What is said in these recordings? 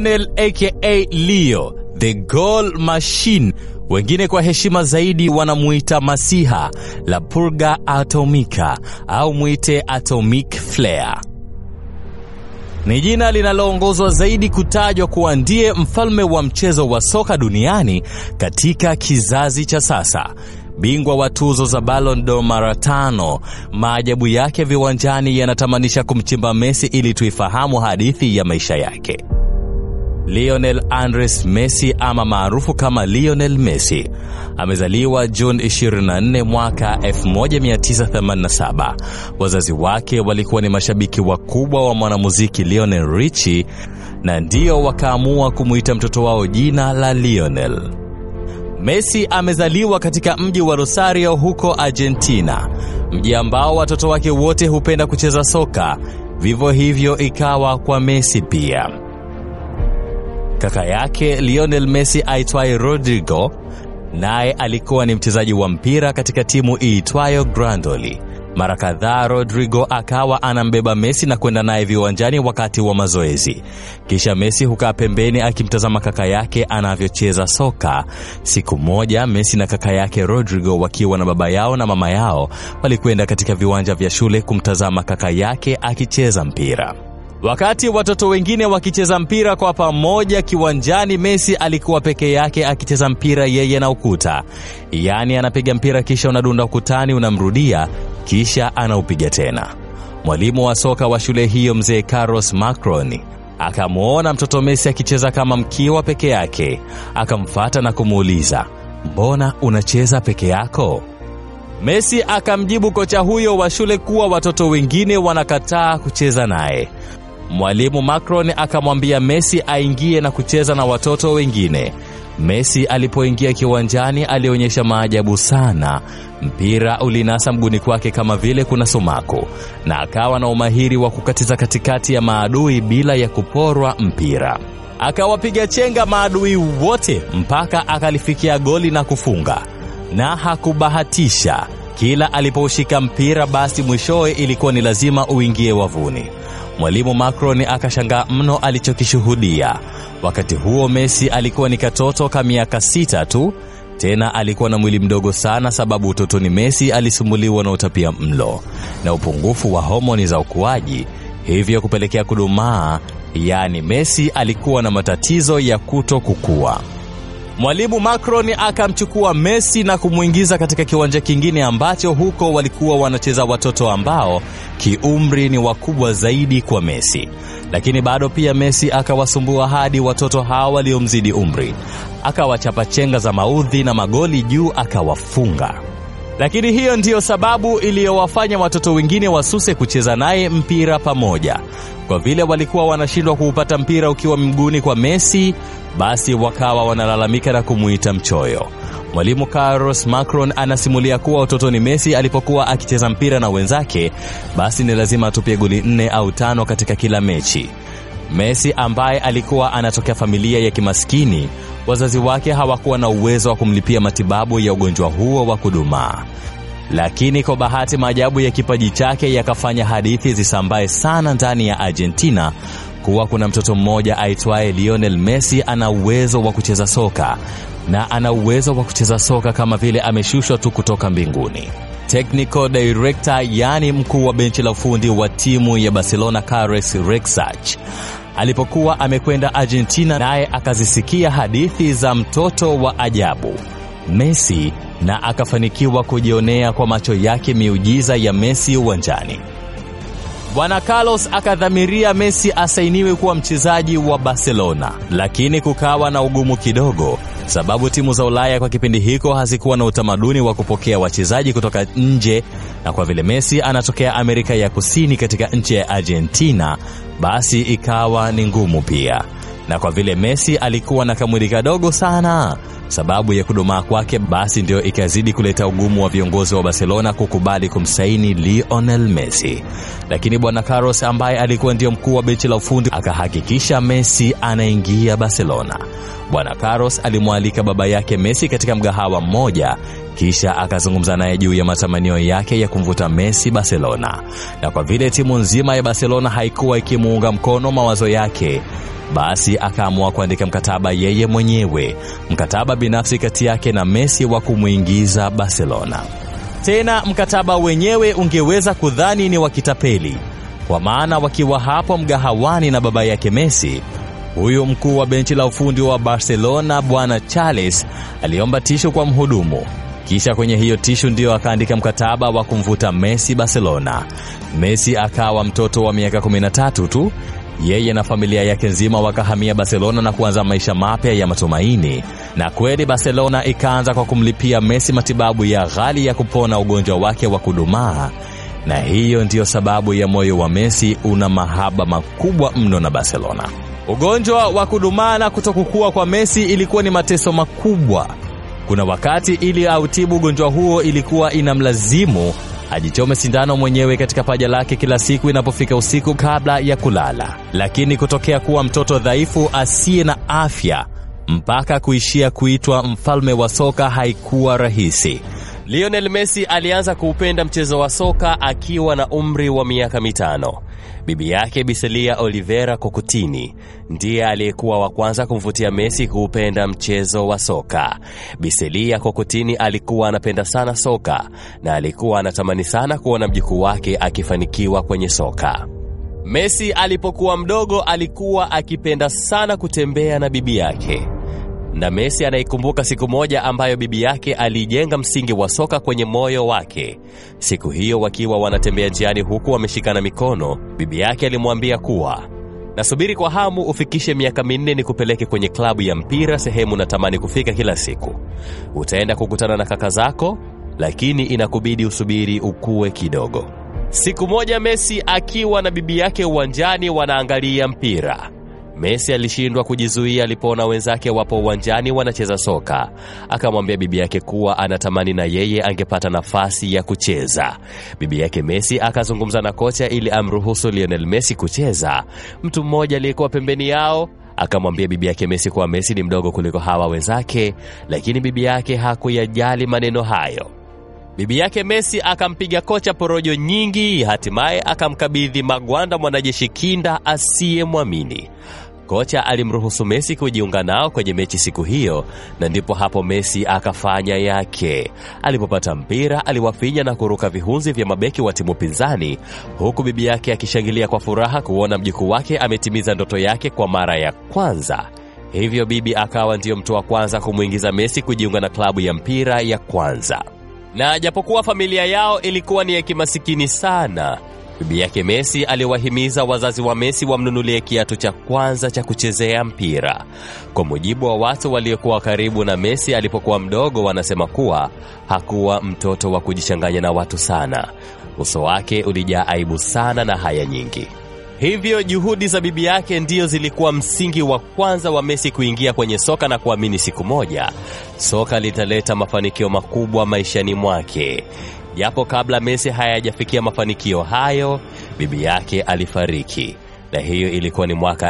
Lionel aka Leo the goal machine, wengine kwa heshima zaidi wanamuita Masiha la Purga Atomica au mwite Atomic Flare. Ni jina linaloongozwa zaidi kutajwa kuwa ndiye mfalme wa mchezo wa soka duniani katika kizazi cha sasa. Bingwa wa tuzo za Ballon d'Or mara tano. Maajabu yake viwanjani yanatamanisha kumchimba Messi ili tuifahamu hadithi ya maisha yake. Lionel Andres Messi ama maarufu kama Lionel Messi amezaliwa Juni 24 mwaka 1987. Wazazi wake walikuwa ni mashabiki wakubwa wa mwanamuziki Lionel Richie na ndio wakaamua kumuita mtoto wao jina la Lionel. Messi amezaliwa katika mji wa Rosario huko Argentina, mji ambao watoto wake wote hupenda kucheza soka. Vivyo hivyo ikawa kwa Messi pia. Kaka yake Lionel Messi aitwaye Rodrigo naye alikuwa ni mchezaji wa mpira katika timu iitwayo Grandoli. Mara kadhaa Rodrigo akawa anambeba Messi na kwenda naye viwanjani wakati wa mazoezi, kisha Messi hukaa pembeni akimtazama kaka yake anavyocheza soka. Siku moja Messi na kaka yake Rodrigo wakiwa na baba yao na mama yao walikwenda katika viwanja vya shule kumtazama kaka yake akicheza mpira. Wakati watoto wengine wakicheza mpira kwa pamoja kiwanjani, Messi alikuwa peke yake akicheza mpira yeye na ukuta. Yaani anapiga mpira kisha unadunda ukutani, unamrudia kisha anaupiga tena. Mwalimu wa soka wa shule hiyo mzee Carlos Macron akamwona mtoto Messi akicheza kama mkiwa peke yake, akamfata na kumuuliza, mbona unacheza peke yako? Messi akamjibu kocha huyo wa shule kuwa watoto wengine wanakataa kucheza naye. Mwalimu Macron akamwambia Messi aingie na kucheza na watoto wengine. Messi alipoingia kiwanjani alionyesha maajabu sana. Mpira ulinasa mguni kwake kama vile kuna sumaku, na akawa na umahiri wa kukatiza katikati ya maadui bila ya kuporwa mpira. Akawapiga chenga maadui wote mpaka akalifikia goli na kufunga, na hakubahatisha. Kila alipoushika mpira, basi mwishowe ilikuwa ni lazima uingie wavuni. Mwalimu Macron akashangaa mno alichokishuhudia. Wakati huo Messi alikuwa ni katoto ka miaka sita tu, tena alikuwa na mwili mdogo sana, sababu utotoni Messi alisumbuliwa na utapia mlo na upungufu wa homoni za ukuaji, hivyo kupelekea kudumaa. Yaani Messi alikuwa na matatizo ya kuto kukua. Mwalimu Macron akamchukua Messi na kumwingiza katika kiwanja kingine ambacho huko walikuwa wanacheza watoto ambao kiumri ni wakubwa zaidi kwa Messi, lakini bado pia Messi akawasumbua hadi watoto hawa waliomzidi umri, akawachapa chenga za maudhi na magoli juu akawafunga. Lakini hiyo ndiyo sababu iliyowafanya watoto wengine wasuse kucheza naye mpira pamoja. Kwa vile walikuwa wanashindwa kuupata mpira ukiwa mguuni kwa Messi, basi wakawa wanalalamika na kumuita mchoyo. Mwalimu Carlos Macron anasimulia kuwa utotoni Messi alipokuwa akicheza mpira na wenzake, basi ni lazima atupie goli nne au tano katika kila mechi. Messi ambaye alikuwa anatokea familia ya kimaskini, wazazi wake hawakuwa na uwezo wa kumlipia matibabu ya ugonjwa huo wa kudumaa. Lakini kwa bahati, maajabu ya kipaji chake yakafanya hadithi zisambae sana ndani ya Argentina kuwa kuna mtoto mmoja aitwaye Lionel Messi ana uwezo wa kucheza soka na ana uwezo wa kucheza soka kama vile ameshushwa tu kutoka mbinguni. Technical director, yaani mkuu wa benchi la ufundi wa timu ya Barcelona Carles Rexach alipokuwa amekwenda Argentina, naye akazisikia hadithi za mtoto wa ajabu Messi na akafanikiwa kujionea kwa macho yake miujiza ya Messi uwanjani. Bwana Carlos akadhamiria Messi asainiwe kuwa mchezaji wa Barcelona, lakini kukawa na ugumu kidogo, sababu timu za Ulaya kwa kipindi hiko hazikuwa na utamaduni wa kupokea wachezaji kutoka nje, na kwa vile Messi anatokea Amerika ya Kusini katika nchi ya Argentina, basi ikawa ni ngumu pia. Na kwa vile Messi alikuwa na kamwili kadogo sana sababu ya kudumaa kwake, basi ndio ikazidi kuleta ugumu wa viongozi wa Barcelona kukubali kumsaini Lionel Messi. Lakini bwana Carlos ambaye alikuwa ndio mkuu wa benchi la ufundi akahakikisha Messi anaingia Barcelona. Bwana Carlos alimwalika baba yake Messi katika mgahawa mmoja, kisha akazungumza naye juu ya matamanio yake ya kumvuta Messi Barcelona, na kwa vile timu nzima ya Barcelona haikuwa ikimuunga mkono mawazo yake, basi akaamua kuandika mkataba yeye mwenyewe, mkataba binafsi kati yake na Messi wa kumwingiza Barcelona. Tena mkataba wenyewe ungeweza kudhani ni wa kitapeli, kwa maana wakiwa hapo mgahawani na baba yake Messi, huyu mkuu wa benchi la ufundi wa Barcelona bwana Charles aliomba tishu kwa mhudumu, kisha kwenye hiyo tishu ndiyo akaandika mkataba wa kumvuta Messi Barcelona. Messi akawa mtoto wa miaka 13 tu. Yeye na familia yake nzima wakahamia Barcelona na kuanza maisha mapya ya matumaini. Na kweli Barcelona ikaanza kwa kumlipia Messi matibabu ya ghali ya kupona ugonjwa wake wa kudumaa, na hiyo ndiyo sababu ya moyo wa Messi una mahaba makubwa mno na Barcelona. Ugonjwa wa kudumaa na kutokukua kwa Messi ilikuwa ni mateso makubwa. Kuna wakati ili autibu ugonjwa huo ilikuwa inamlazimu ajichome sindano mwenyewe katika paja lake kila siku inapofika usiku kabla ya kulala. Lakini kutokea kuwa mtoto dhaifu asiye na afya mpaka kuishia kuitwa mfalme wa soka haikuwa rahisi. Lionel Messi alianza kuupenda mchezo wa soka akiwa na umri wa miaka mitano. Bibi yake Biselia Olivera Kokutini ndiye aliyekuwa wa kwanza kumvutia Messi kuupenda mchezo wa soka. Biselia Kokutini alikuwa anapenda sana soka na alikuwa anatamani sana kuona mjukuu wake akifanikiwa kwenye soka. Messi alipokuwa mdogo alikuwa akipenda sana kutembea na bibi yake na Messi anaikumbuka siku moja ambayo bibi yake alijenga msingi wa soka kwenye moyo wake. Siku hiyo wakiwa wanatembea njiani huku wameshikana mikono, bibi yake alimwambia kuwa nasubiri kwa hamu ufikishe miaka minne ni kupeleke kwenye klabu ya mpira sehemu natamani kufika kila siku. Utaenda kukutana na kaka zako, lakini inakubidi usubiri ukue kidogo. Siku moja Messi akiwa na bibi yake uwanjani wanaangalia mpira Messi alishindwa kujizuia alipoona wenzake wapo uwanjani wanacheza soka. Akamwambia bibi yake kuwa anatamani na yeye angepata nafasi ya kucheza. Bibi yake Messi akazungumza na kocha ili amruhusu Lionel Messi kucheza. Mtu mmoja aliyekuwa pembeni yao akamwambia bibi yake Messi kuwa Messi ni mdogo kuliko hawa wenzake, lakini bibi yake hakuyajali maneno hayo. Bibi yake Messi akampiga kocha porojo nyingi, hatimaye akamkabidhi magwanda mwanajeshi kinda asiyemwamini. Kocha alimruhusu Messi kujiunga nao kwenye mechi siku hiyo, na ndipo hapo Messi akafanya yake. Alipopata mpira, aliwafinya na kuruka vihunzi vya mabeki wa timu pinzani, huku bibi yake akishangilia kwa furaha kuona mjukuu wake ametimiza ndoto yake kwa mara ya kwanza. Hivyo bibi akawa ndiyo mtu wa kwanza kumwingiza Messi kujiunga na klabu ya mpira ya kwanza. Na japokuwa familia yao ilikuwa ni ya kimasikini sana, bibi yake Messi aliwahimiza wazazi wa Messi wamnunulie kiatu cha kwanza cha kuchezea mpira. Kwa mujibu wa watu waliokuwa karibu na Messi alipokuwa mdogo, wanasema kuwa hakuwa mtoto wa kujichanganya na watu sana. Uso wake ulijaa aibu sana na haya nyingi. Hivyo juhudi za bibi yake ndiyo zilikuwa msingi wa kwanza wa Messi kuingia kwenye soka na kuamini siku moja soka litaleta mafanikio makubwa maishani mwake. Japo kabla Messi hayajafikia mafanikio hayo, bibi yake alifariki, na hiyo ilikuwa ni mwaka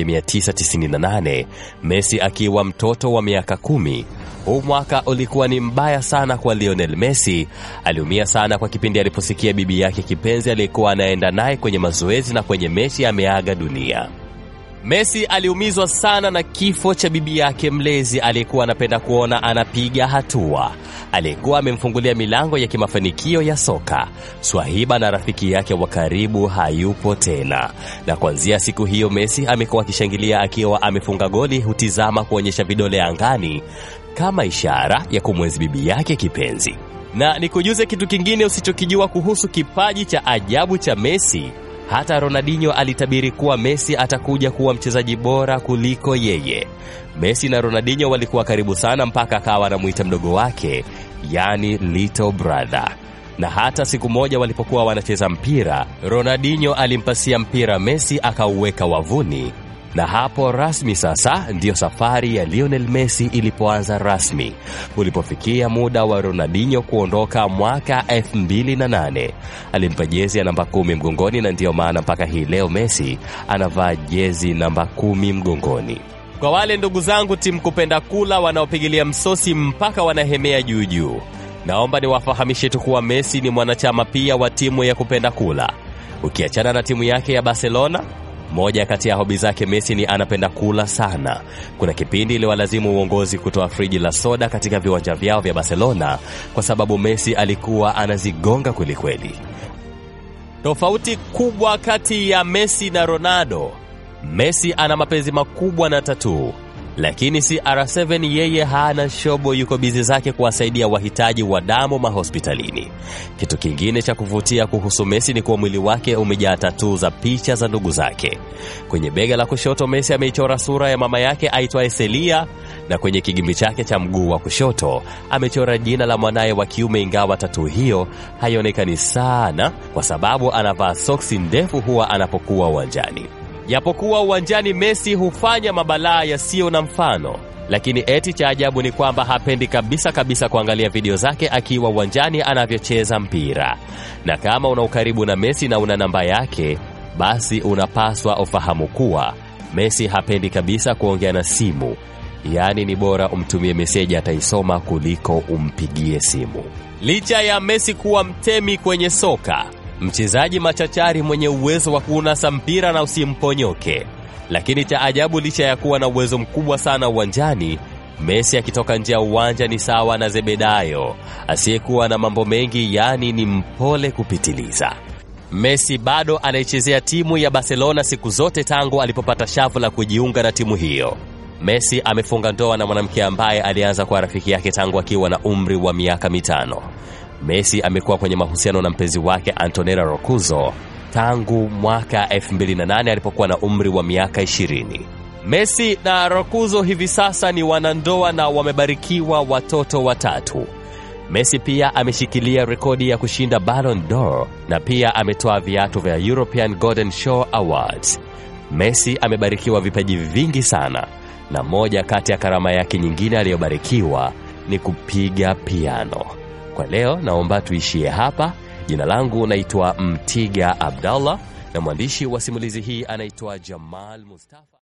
1998 Messi akiwa mtoto wa miaka kumi. Huu mwaka ulikuwa ni mbaya sana kwa Lionel Messi. Aliumia sana kwa kipindi aliposikia bibi yake kipenzi aliyekuwa anaenda naye kwenye mazoezi na kwenye mechi ameaga dunia. Messi aliumizwa sana na kifo cha bibi yake mlezi aliyekuwa anapenda kuona anapiga hatua, aliyekuwa amemfungulia milango ya kimafanikio ya soka. Swahiba na rafiki yake wa karibu hayupo tena, na kuanzia siku hiyo Messi amekuwa akishangilia akiwa amefunga goli, hutizama kuonyesha vidole angani kama ishara ya kumwenzi bibi yake kipenzi. Na nikujuze kitu kingine usichokijua kuhusu kipaji cha ajabu cha Messi. Hata Ronaldinho alitabiri kuwa Messi atakuja kuwa mchezaji bora kuliko yeye. Messi na Ronaldinho walikuwa karibu sana mpaka akawa anamuita mdogo wake, yani little brother. Na hata siku moja walipokuwa wanacheza mpira, Ronaldinho alimpasia mpira Messi akauweka wavuni. Na hapo rasmi sasa ndiyo safari ya Lionel Messi ilipoanza rasmi. Ulipofikia muda wa Ronaldinho kuondoka mwaka 2008 alimpa jezi ya namba kumi mgongoni, na ndiyo maana mpaka hii leo Messi anavaa jezi namba kumi mgongoni. Kwa wale ndugu zangu timu kupenda kula wanaopigilia msosi mpaka wanahemea juu juu, Naomba niwafahamishe tu kuwa Messi ni mwanachama pia wa timu ya kupenda kula. Ukiachana na timu yake ya Barcelona, moja kati ya hobi zake Messi ni anapenda kula sana. Kuna kipindi iliwalazimu uongozi kutoa friji la soda katika viwanja vyao vya Barcelona kwa sababu Messi alikuwa anazigonga kwelikweli. Tofauti kubwa kati ya Messi na Ronaldo, Messi ana mapenzi makubwa na tatuu, lakini CR7 yeye hana shobo, yuko bizi zake kuwasaidia wahitaji wa damu mahospitalini. Kitu kingine cha kuvutia kuhusu Messi ni kuwa mwili wake umejaa tatuu za picha za ndugu zake. Kwenye bega la kushoto Messi ameichora sura ya mama yake aitwaye Celia, na kwenye kigimbi chake cha mguu wa kushoto amechora jina la mwanaye wa kiume, ingawa tatuu hiyo haionekani sana kwa sababu anavaa soksi ndefu huwa anapokuwa uwanjani. Japokuwa uwanjani Messi hufanya mabalaa yasiyo na mfano, lakini eti cha ajabu ni kwamba hapendi kabisa kabisa kuangalia video zake akiwa uwanjani anavyocheza mpira. Na kama una ukaribu na Messi na una namba yake, basi unapaswa ufahamu kuwa Messi hapendi kabisa kuongea na simu, yaani ni bora umtumie meseji ataisoma kuliko umpigie simu. Licha ya Messi kuwa mtemi kwenye soka, mchezaji machachari mwenye uwezo wa kuunasa mpira na usimponyoke. Lakini cha ajabu, licha ya kuwa na uwezo mkubwa sana uwanjani, Messi akitoka nje ya uwanja ni sawa na Zebedayo asiyekuwa na mambo mengi, yaani ni mpole kupitiliza. Messi bado anaichezea timu ya Barcelona siku zote tangu alipopata shavu la kujiunga na timu hiyo. Messi amefunga ndoa na mwanamke ambaye alianza kuwa rafiki yake tangu akiwa na umri wa miaka mitano. Messi amekuwa kwenye mahusiano na mpenzi wake Antonella Roccuzzo tangu mwaka 2008 alipokuwa na umri wa miaka 20. Messi na Roccuzzo hivi sasa ni wanandoa na wamebarikiwa watoto watatu. Messi pia ameshikilia rekodi ya kushinda Ballon d'Or na pia ametoa viatu vya European Golden Shoe Awards. Messi amebarikiwa vipaji vingi sana, na moja kati ya karama yake nyingine aliyobarikiwa ni kupiga piano. Kwa leo naomba tuishie hapa. Jina langu naitwa Mtiga Abdallah na mwandishi wa simulizi hii anaitwa Jamal Mustafa.